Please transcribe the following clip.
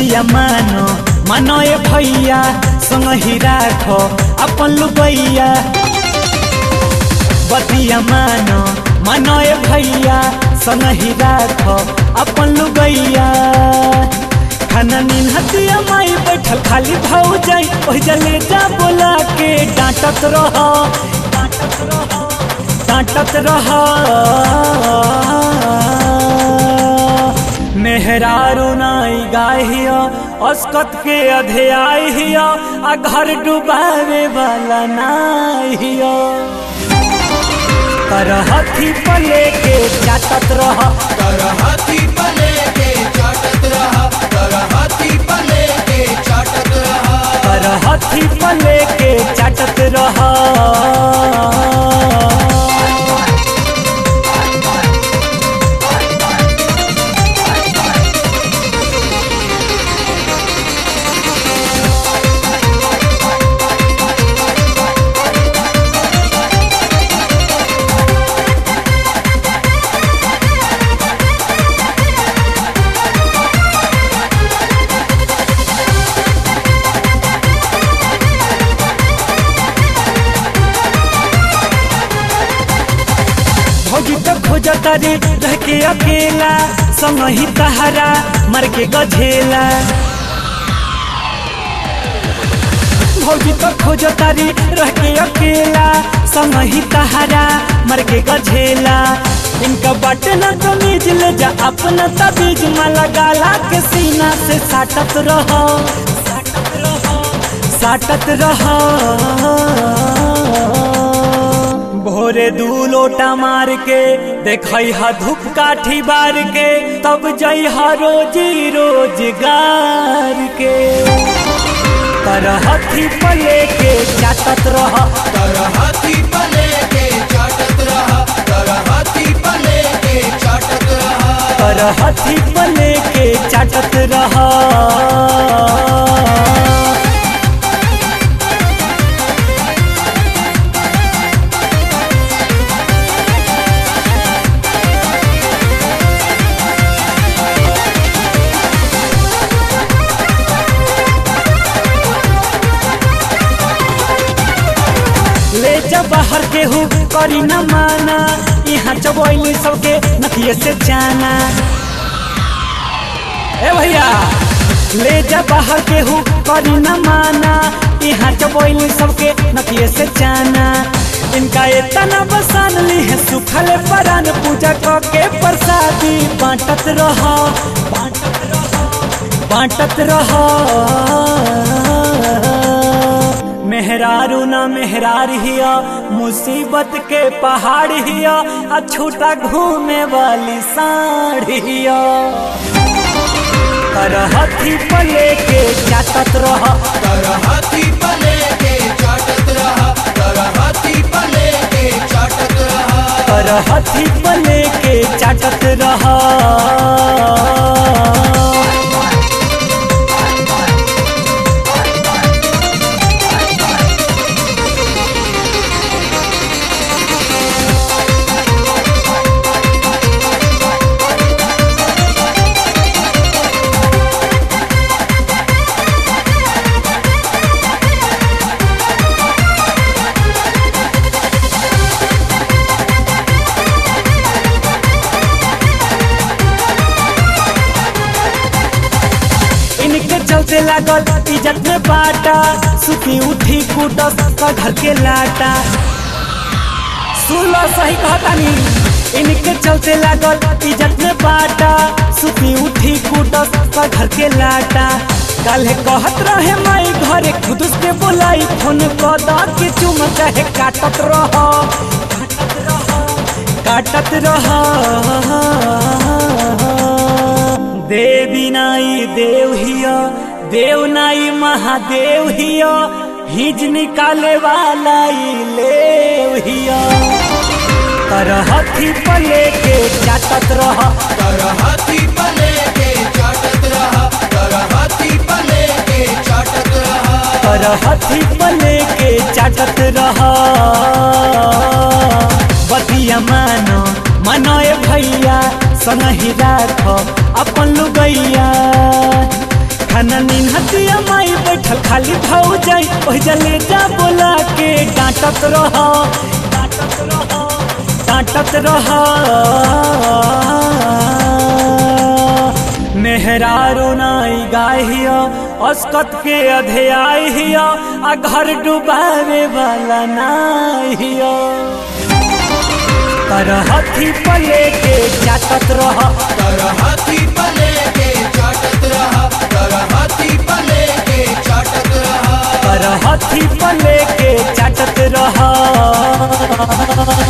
बतिया मानो मानो ए भैया संग ही राखो अपन लुबैया बतिया मानो मानो ए भैया संग ही राखो अपन लुबैया खाना नीन हतिया माई बैठल खाली भाऊ जाई ओह जले जा बोला के डांटत रहो डांटत रहो डांटत रहो मेहरारू नाई गाहिया अस्कत के अधेआई हिया आ घर डुबावे वाला नाई हिया करहथी पले के चाटत रह कर हाथी पले के चाटत रहा कर हाथी पले के चाटत रहा करहथी पले के चाटत रह भौजी तो खोजता रे रह के अकेला संग ही तहरा मर के गझेला भौजी तो खोजता रे रह के अकेला संग ही तहरा मर के गझेला इनका बटे न तो नीज ले जा अपना तबीज माला गाला के सीना से साटत रहो साटत रहो साटत रहो भोरे दू लोटा मार के देखई हा धूप काठी बार के तब जई हा रोजी रोजगार के करहथी पले के चाटत रह कर हाथी पले के चाटत रहा कर हाथी पले के चाटत रहा करहथी पले के चाटत रह ले जा बाहर के हूँ करी न माना यहाँ चबोली सबके नथिए से जाना ए भैया ले जा बाहर के हूँ करी न माना यहाँ चबोली सबके नथिए से जाना इनका इतना बसान ली है सुखल परान पूजा क के प्रसादी बांटत रहो बांटत रहो बांटत रहो मेहरारू ना मेहरार हिया मुसीबत के पहाड़ हिया आ छोटा घूमे वाली साढ़ हिया करहथी पले के चाटत रह कर हाथी पले के चाटत रहा कर हाथी पले के चाटत रहा करहथी पले के चाटत रह इनके चलते लागल इज्जत में बाटा सुती उठी कूटस का घर के लाटा सुन लो सही कहतानी इनके चलते लागल इज्जत में बाटा सुती उठी कूटस का घर के लाटा कल कहत रहे माई घरे खुद के बोलाई फोन कदा के चुम चाहे काटत रहो काटत रहो काटत रहो देवी नाई देव हिया देव नाई महादेव हिया हिज निकाले वाला ई लेव हिया करहथी पले के चाटत रह कर हाथी पले के चाटत रहा कर हाथी पले के चाटत रहा करहथी पले के चाटत रह बतिया मानो मनो ए भैया संग ही राख अपन लुगैया खाना निन्हतिया माई बैठल खाली भाऊ जाई ओह जले जा बोला के डांटत रह डांटत रह डांटत रह मेहरारू नाई गाहियो अस्कत के अधेआई हियो आ घर डुबावे वाला नाहियो कर हथी पले के जातत रह कर हाथी पले के चाटत रहा कर हाथी पले के चाटत रहा कर हथी पले के चाटत रह